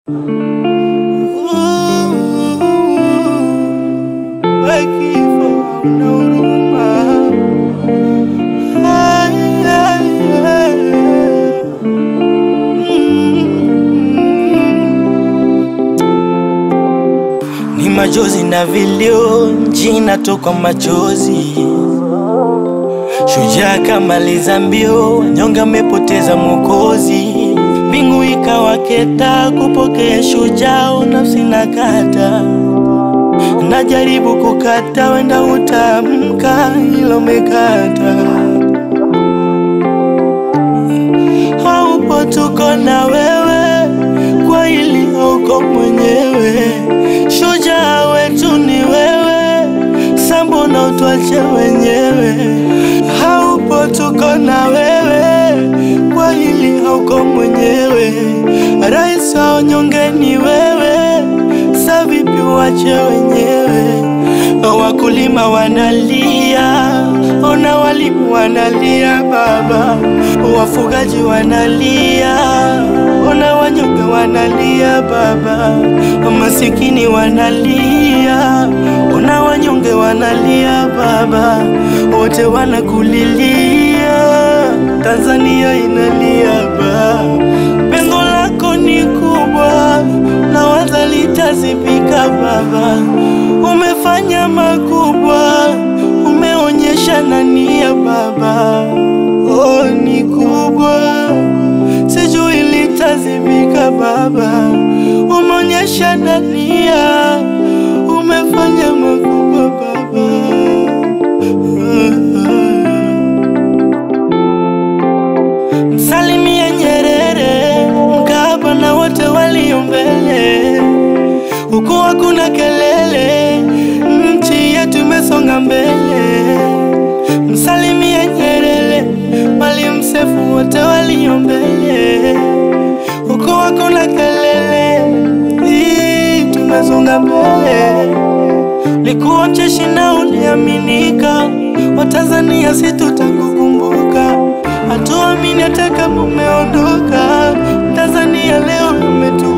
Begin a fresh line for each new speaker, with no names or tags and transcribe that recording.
Ni machozi na vilio, jina toka machozi. Shujaa kamaliza mbio, nyonga amepoteza mwokozi. Mbingu ikawa keta kupokea shujaa, nafsi na kata najaribu kukata, wenda utamka ilo mekata. Haupo, tuko na wewe kwa ili hauko mwenyewe. Shujaa wetu ni wewe, sambo na utwache wenyewe. Haupo, tuko na wewe kwa hili hauko mwenyewe. Rais wa wanyonge ni wewe, sa vipi wache wenyewe? Wakulima wanalia, ona walimu wanalia baba, wafugaji wanalia, ona wanyonge wanalia baba, masikini wanalia, ona wanyonge wanalia baba, wote wanakulilia, Tanzania inalia baba, pengo lako ni kubwa na waza litazibika baba, umefanya makubwa, umeonyesha nania baba, oh ni kubwa, sijui litazibika baba, umeonyesha nania, umefanya makubwa baba. Msalimie Nyerere, Mkapa na wote walio mbele, huku hakuna kelele, nchi yetu imesonga mbele. Msalimie Nyerere, Mwalimu Seif, wote walio mbele, huku hakuna kelele, hii tumesonga mbele. Likuwa mcheshi na uliaminika, Watanzania si tutakukumbuka, hatuamini hata kama umeondoka. Tanzania leo umetu